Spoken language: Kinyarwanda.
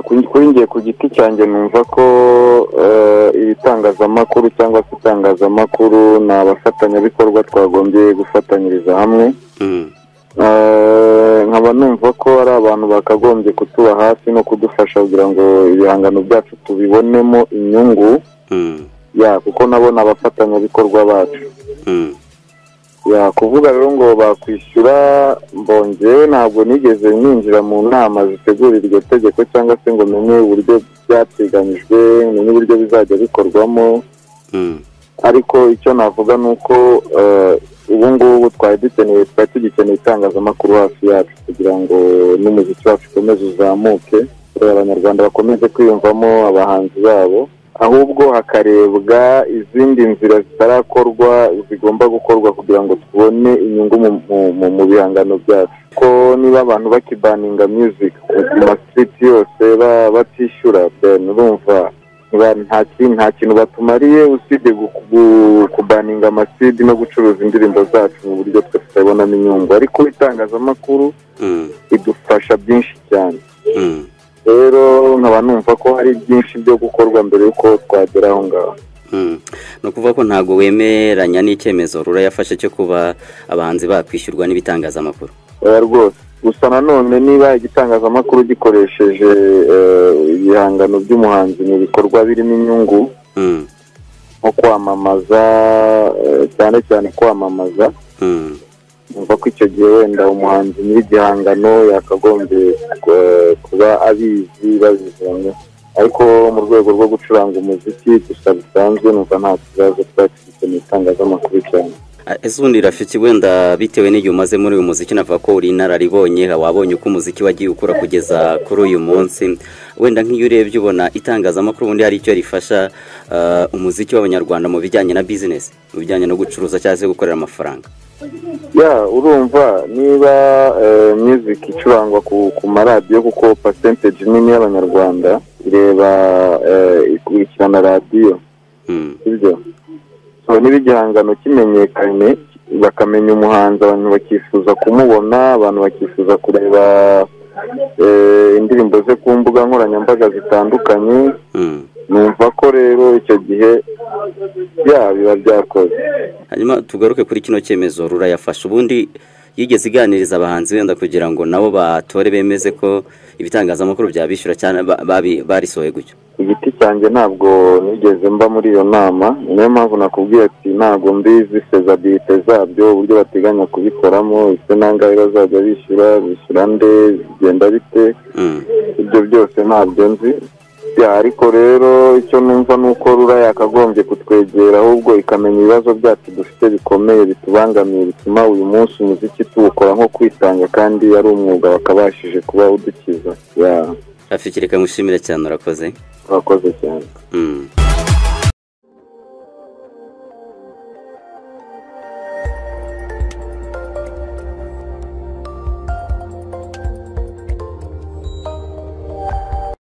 kuri ngiye ku giti cyanjye numva ko ibitangazamakuru cyangwa se itangazamakuru ni abafatanyabikorwa twagombye gufatanyiriza hamwe nkaba numva ko ari abantu bakagombye kutuba hafi no kudufasha kugira ngo ibihangano byacu tubibonemo inyungu ya kuko nabona abafatanyabikorwa bacu kuvuga rero ngo bakwishyura mbongewe ntabwo nigeze ninjira mu nama zitegura iryo tegeko cyangwa se ngo menye uburyo byateganyijwe menye uburyo bizajya bikorwamo ariko icyo navuga ni uko ubu ngubu twari dukeneye twari tugikeneye itangazamakuru hafi yacu kugira ngo n'umuziki wacu ukomeze uzamuke abanyarwanda bakomeze kwiyumvamo abahanzi babo ahubwo hakarebwa izindi nzira zitarakorwa zigomba gukorwa kugira ngo tubone inyungu mu bihangano byacu ko niba abantu bakibaninga music mu masiti yose batishyura urumva nta kintu batumariye usibye kubaninga amasidi no gucuruza indirimbo zacu mu buryo twe tutabonamo inyungu ariko itangazamakuru idufasha byinshi cyane rero nkaba numva ko hari byinshi byo gukorwa mbere y'uko twagera aho ngaho ni ukuvuga ko ntabwo wemeranya n'icyemezo rura yafashe cyo kuba abahanzi bakwishyurwa n'ibitangazamakuru rwose gusa nanone niba igitangazamakuru gikoresheje ibihangano by'umuhanzi mu bikorwa birimo inyungu nko kwamamaza cyane cyane kwamamaza numva ko icyo gihe wenda umuhanzi nyir'igihangano yakagombye kuba abizi babizanye ariko mu rwego rwo gucuranga umuziki gusa bisanzwe numva nta kibazo twakifite mu itangazamakuru cyane ese ubundi rafiki wenda bitewe n'igihe umaze muri uyu muziki navuga ko uri inararibonye wabonye uko umuziki wagiye ukura kugeza kuri uyu munsi wenda nk'iyo urebye ubona itangazamakuru ubundi hari icyo rifasha umuziki w'abanyarwanda mu bijyanye na bizinesi mu bijyanye no gucuruza cyangwa se gukorera amafaranga ya urumva niba miziki icurangwa ku maradiyo kuko pasenteji nini y'abanyarwanda ireba ikurikirana radiyo sibyo niba igihangano kimenyekanye bakamenya umuhanzi abantu bakifuza kumubona abantu bakifuza kureba indirimbo ze ku mbuga nkoranyambaga zitandukanye numva ko rero icyo gihe biba byakoze hanyuma tugaruke kuri kino cyemezo rura yafashe ubundi yigeze iganiriza abahanzi wenda kugira ngo nabo batore bemeze ko ibitangazamakuru byabishyura cyane barisohoye gutyo ku giti cyanjye ntabwo nigeze mba muri iyo nama niyo mpamvu nakubwiye ati ntabwo mbizi sezabirite zabyo uburyo bateganya kubikoramo ese nangahe bazajya bishyura bishyura nde bigenda bite ibyo byose ntabyo nzi ariko rero icyo numva ni uko rura yakagombye kutwegera ahubwo ikamenya ibibazo byacu dufite bikomeye bitubangamiye bituma uyu munsi umuziki tuwukora nko kwitanga kandi ari umwuga bakabashije kuba udukiza reka mushimire cyane urakoze urakoze cyane